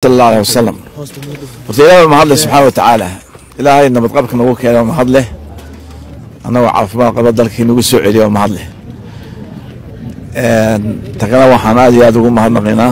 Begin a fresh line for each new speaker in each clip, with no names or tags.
sal allah aleh wasalam horta ilaah mahadle subxaana watacaala ilaahay nabadqabka nagu keena mahad leh annagoo caafimaad qaba dalkii nagu soo celiya mahad leh takana waxaan aad iyo aad ugu mahadnaqaynaa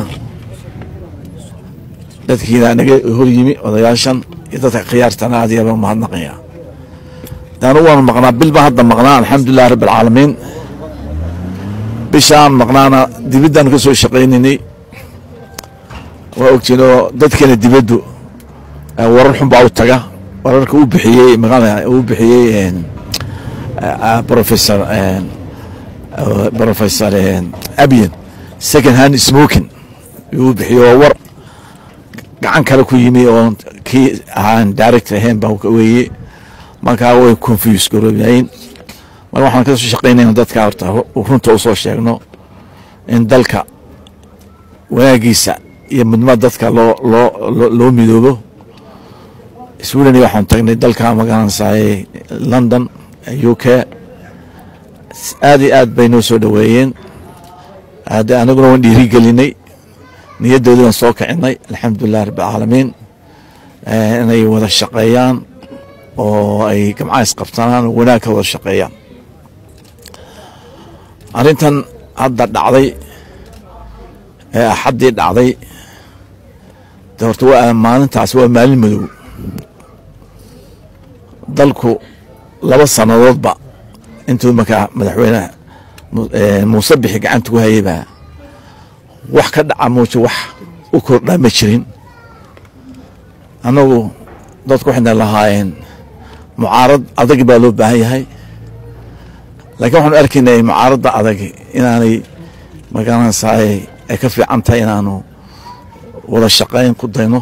dadkiina naga hor yimi odayaashan iyo dadka khiyaartana aad iyo aad ugu mahadnaqayaa daanu waanu maqnaa bil baan hadda maqnaa alxamdulilah rabbi alcaalamiin bishaan maqnaana dibiddaanu ka soo shaqaynaynay waa ogtiinoo dadkeena dibaddu warar xun baa u taga wararka u bixiyey maqana uu bixiyey professor professor abian second hand smoking uu bixiyo oo war gacan kale ku yimi oo kii ahaan direct ahayn baa weeye markaa way confuse garoobayin mar waxaan kasoo shaqaynayna dadka horta runta usoo sheegno in dalka wanaagiisa iyo midnimada dadka loo loo loo midoobo sweden waxaan tagnay dalka magaranaysaay london u k aad iyo aad bay noo soo dhoweeyeen hadde anaguna waan dhiiri gelinay niyaddoodii waan soo kicinay alxamdulilah rabbi alcaalamiin inay wada shaqeeyaan oo ay gamcaha isqabtanaan oo wanaag ka wada shaqeeyaan arrintan hadda dhacday ee axaddii dhacday de horta waa maalintaas waa maalin madow dalku laba sannadoodba intuu markaa madaxweyneha muuse bixi gacanta ku hayaybaa wax ka dhaca muuja wax u kordhaa ma jirin annagu dadku waxayna lahaayeen mucaarad adag baa loo baahan yahay laakiin waxaanu arkaynay mucaaradda adag inaanay magaranaysaay ay ka fiican tahay inaanu wada shaqayn ku dayno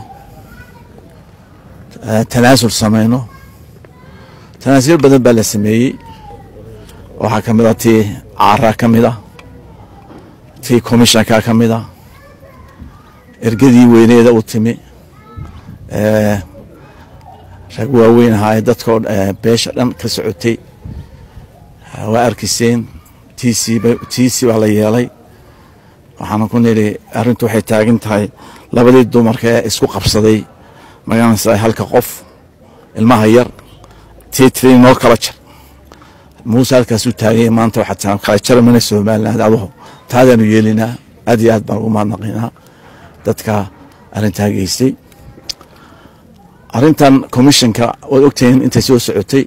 tanaasul samayno tanaasulo badan baa la sameeyey waxaa ka mid a tii caaraa ka mid a tii commishanka ka mid a ergadii weyneeda u timi rag waaweyn ahaa dadkao beesha dhan ka socotay waa arkiyseen tiisi baa la yeelay waxaana ku nidhi arrintu waxay taagan tahay labadii dumarka ee isku qabsaday magaranaysa halka qof ilmaha yar tiitri noo kala jar muuse halkaasuu taaganya maanta waxaa kala jaramana somaliland aduhu taadaanu yeelinaa aad iyo aad baan ugu mahadnaqaynaa dadka arrintaa geystay arrintan commissionka waad ogtihiin intay soo socotay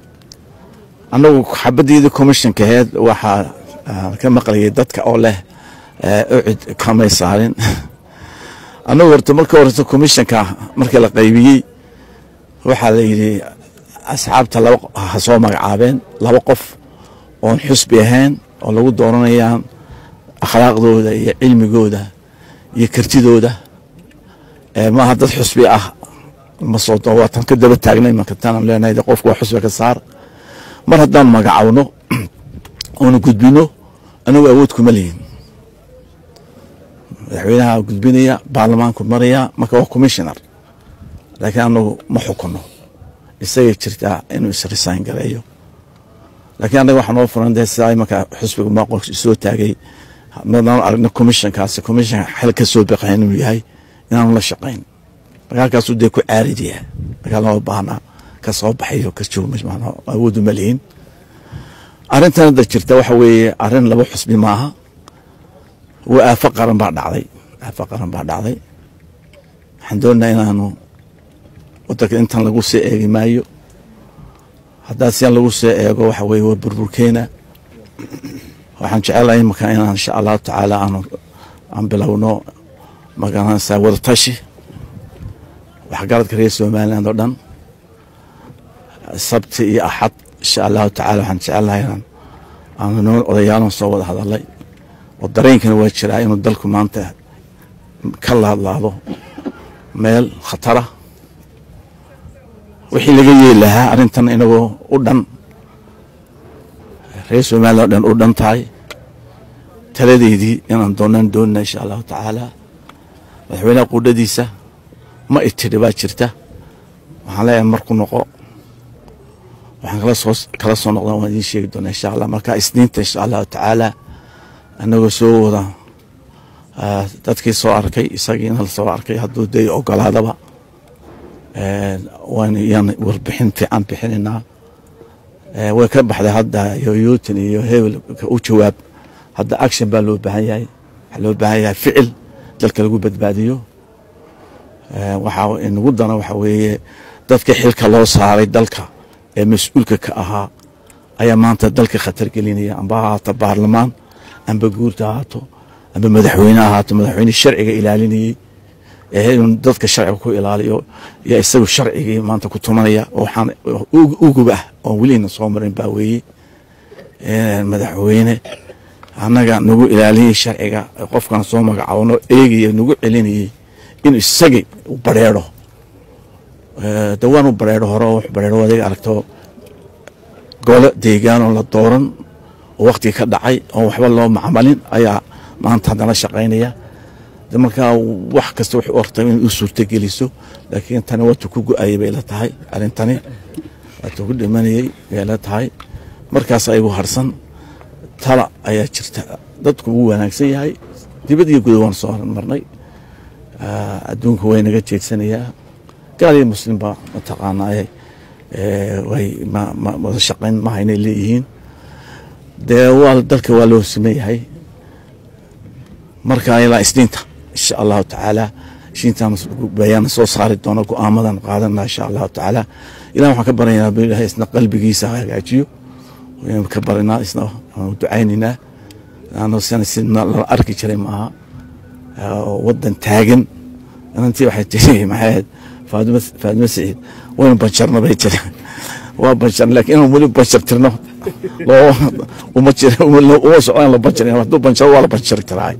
annagu xabaddeedii commissionka aheed waxaa ka maqlayay dadka oo leh ucid kamay saarin annagu horta marka horeta commissionka markii la qaybiyey waxaa la yidhi asxaabta laba ha soo magacaabeen laba qof oon xusbi ahayn oo lagu dooranayaan akhlaaqdooda iyo cilmigooda iyo kartidooda maaha dad xusbi ah ma soo waatan ka daba taagnay marka tanaan leenahay qofku waa xusbi ka saar mar haddaan magacawno oona gudbino anagu awood kuma lihin madaxweynaha gudbinaya baarlamaanku maraya marka waa commissioner laakiin anagu ma xukuno isagay jirtaa inuu isrisayn gareeyo laakiin annaga waxaa noo furan dee sidaa marka xusbiga maaqol soo taagay madaan aragna commissionkaasi commission xel ka soo baqayn inuu yahay inaanu la shaqayn marka halkaasuu dee ku caaridiyaa markaa lama baahna ka soo baxayo ka joogo awoodu ma lihin arrintan hadda jirta waxa weeye arrin laba xusbi maaha waa aafo qaran baa dhacday aafo qaran baa dhacday waxaan doonayaa inaanu wadanka intan lagu soo eegi maayo haddaa sian lagu soo eego waxa weye waa burburkeena waxaan jecelahay imaka inaan insha allahu tacaala aanu aan bilowno magaranaysaa wadatashi waxgaradka reer somaliland oo dhan sabti iyo axad insha allahu tacala waxaan jecelahay inaan aanu noo odayaalan soo wada hadalay oo dareenkana waa jiraa inuu dalku maanta ka laadlaado meel khatara wixii laga yeeli lahaa arrintan inagoo u dhan reer somaliland oo dhan u dhan tahay taladeydii inaan doonaan doonina insha allahu tacaala madaxweynaha quudhadiisa ma itidhi baa jirta waxaan leeyahay marku noqo waxaan kala soo kala soo noqdan waan idiin sheegi doonaa insha allah marka isniinta insha allahu tacaala anagoo soo wada dadkii soo arkay isagiina la soo arkay hadduu day ogolaadaba waan warbixin fiican bixinaynaa way ka baxday hadda yoyuutin iyo hebel u jawaab hadda action baa loo baahan yahay waxaa loo baahan yahay ficil dalka lagu badbaadiyo waxaa inagu dana waxa weeye dadka xilka loo saaray dalka ee mas-uulka ka ahaa ayaa maanta dalka khatar gelinaya amba ahaato baarlamaan amba guurta ahaato amba madaxweyne ahaato madaxweyne sharciga ilaalinayey inuu dadka sharciga ku ilaaliyo yaa isagu sharcigii maanta ku tumanaya waxaan ugub ah oon welina soo marin baa weeye madaxweyne annaga nagu ilaaliyey sharciga qofkan soo magacaabno eegaya nagu celinayey inuu isagii bareero de waanu bareero hore wax bareero adiga aragto gole deegaanoo la dooran oo waktiga ka dhacay oon waxba loo macmalin ayaa maanta haddana shaqaynaya de markaa wax kasta waxay u ortay in u suurto geliso laakiin tani waatu ku go-ayay bay la tahay arrintani waatu ku dhimanayey bay la tahay markaas ayagu harsan tala ayaa jirta dadku wuu wanaagsan yahay dibad iyo guda waan soo marnay adduunka way naga jeedsanayaa gaal iyo muslimba mataqaanaaye way wada shaqayn maha inay leeyihiin dee waa dalka waa loo siman yahay marka ilaa isniinta insha allahu tacaala isniintaan bayaan soo saari doono go-aamadan qaadana insha allahu tacaala ilah waxaan ka baryaynaa bilahay isna qalbigiisa hagaajiyo waynu ka barinaa isna waanu ducaynaynaa ano sana si lala arki jiray maaha wadan taagan inantii waxay tiri maxay faadima faadima saciid waynu banjarna bay tiri waa banjar laakiin inaan weli banjar tirno loo uma jir uma socdaan la banjar hadduu banjaro waa la banjari karaa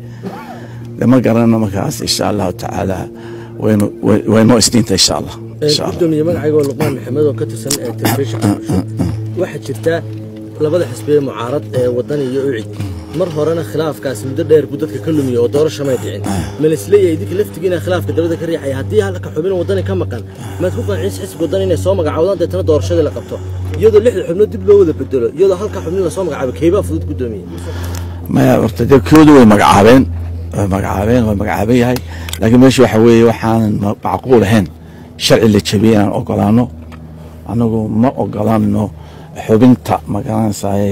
ma garanana markaas insha allahu tacaala waynu waynoo isniinta insha allah
gudoomiye magacaygo luqmaan maxamed oo ka tirsan telefishinka waxaa jirta labada xisbiye mucaarad ee wadan iyo ucid mar horena khilaafkaas muddo dheer buu dadka ka lumiya oo doorasho may dhicin malisleeyahay idinka laftigiina khilaafka dabada ka riixaya haddii halka xubin wadani ka maqan maad ku qanciis xisbiga wadan inay soo magacaawdaan deetana doorashadii la qabto iyadoo lixda xubnood dib loo wada bedelo iyadoo halka xubnin lasoo magacaabo keybaa fudud gudoomiye
maya horta dee koodu way magacaabeen way magacaabeen way magacaaban yahay laakiin meesha waxa weeye waxaanan macquul ahayn sharci la jabiyey inaan ogolaano anagu ma ogolaanno xubinta magaranaysaye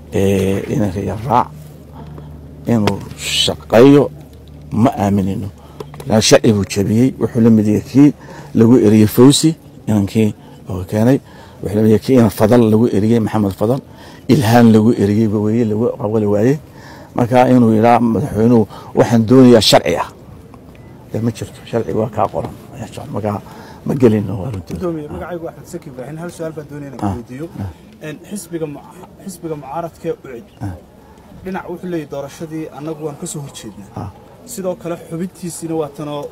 inanka yaraac inuu shaqeeyo ma aaminino sharci buu jabiyey wuxuu la mid yahay kii lagu eriyey fawsi inankii oo keenay wuxuu la mid yahay kii inan fadal lagu eriyey maxamed fadal ilhaan lagu eriyey weye lagu qabali waayey marka inuu yidhaa madaxweynuhu waxaan doonayaa sharci ah dee ma jirto sharci waa kaa qoran markaa ma gelino
gudoomiye magacaygu axmed saki ibraahin hal su-aal baan doonaya inaan weydiiyo xisbiga xisbiga mucaaradkee ucid dhinac wuxuu leeyahy doorashadii annagu waan ka soo horjeednaa sidoo kale xubintiisiina waa tanoo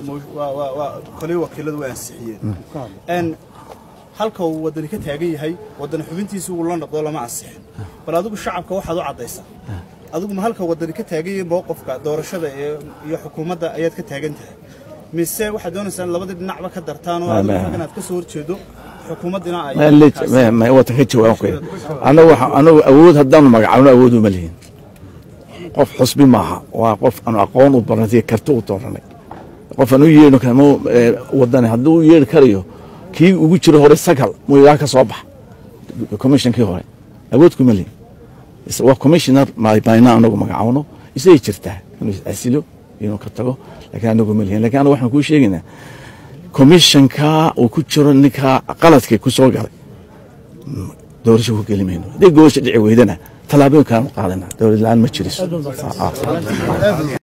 waa koley wakiiladu way ansixiyeen halka uu waddani ka taagan yahay waddani xubintiisi uu la noqdo lama ansixin bal adigu shacabka waxaad u caddaysaa adigu ma halka waddani ka taagan yahay mowqofka doorashada iyo xukuumadda ayaad ka taagan tahay mise waxaad doonaysaa in labadii dhinacba ka dartaan oo inaad ka soo horjeedo xukuumaddina ay
watan ka jawaab anagu anagu awood haddaanu magacaabno awood uma lihin qof xusbi maaha waa qof aanu aqoon u baranay karti u dooranay qof aan u yeedhno kama wadani hadduu u yeedhi karayo kii ugu jiro hore sagal muyaa ka soo bax commissionkii hore awood kuma lihin waa commissioner bayna anagu magacaabno isagay jirtaa inuu asilo inuu ka tago laakiin anagu ma lihin lakin anagu waxaan kuu sheegaynaa commissionka uu ku jiro ninka qaladkii ku soo galay doorasho ku geli mayno haddii goosha dhici weydana tallaabooyinkaanu qaadana dowlad la-aan ma jiriso